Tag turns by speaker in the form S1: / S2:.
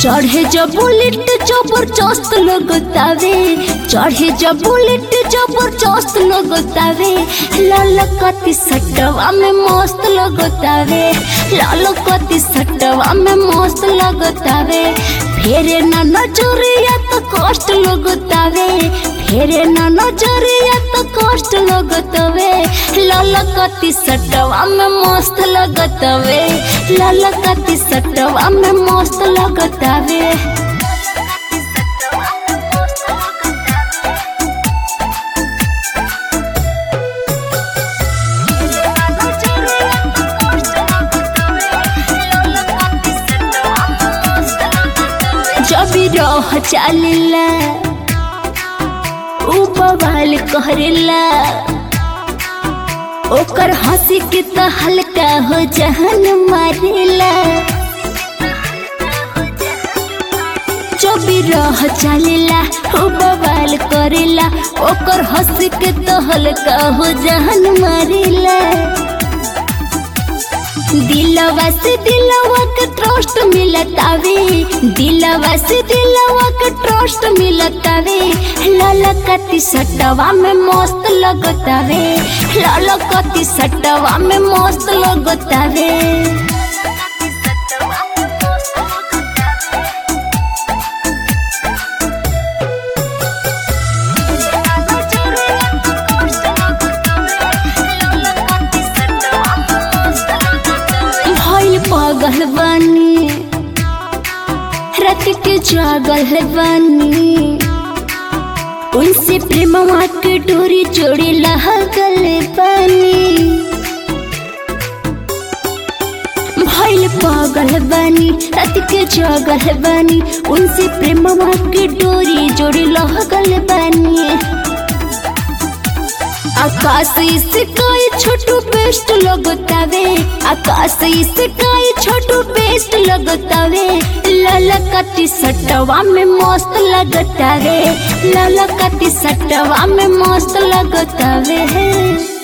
S1: चढ़े जब बुलेट जबरदस्त लगतावे चढ़े जब बुलेट जबरदस्त लगतावे लाल कति सटवा में मस्त लगतावे लाल कति सटवा में मस्त लगतावे फेरे ना नजरिया तो कष्ट लगतावे फेरे ना नजरिया तो कष्ट लगतवे लाल कति सटवा में मस्त लगतवे लाल कति सटवा में मस्त लगतवे जब रह चालिला उ बवाल कहरेला ओकर हंसी के तो हल्का हो जहन मारेला जब रह चालेला उ बवाल करेला ओकर हंसी के तो हल्का हो जहन मारेला दिलवा से दिलवा के ट्रस्ट मिलतावे दिलवा से दिलवा के ट्रस्ट मिलतावे ललकती सटवा में मस्त लगतावे ललकती सटवा में मस्त लगतावे भइल पागल बानी रात के जागल बानी उनसे प्रेमवा के डोरी जोड़ी लगल बानी भइल पागल बानी रात के जागल बानी उनसे प्रेमवा के डोरी जोड़ी लगल बानी आकाश से कोई छोटू बेस्ट लगतावे आकाश से कोई छोटू बेस्ट लगतावे ललकती सटवा में मस्त लगतावे ललकती सटवा में मस्त लगतावे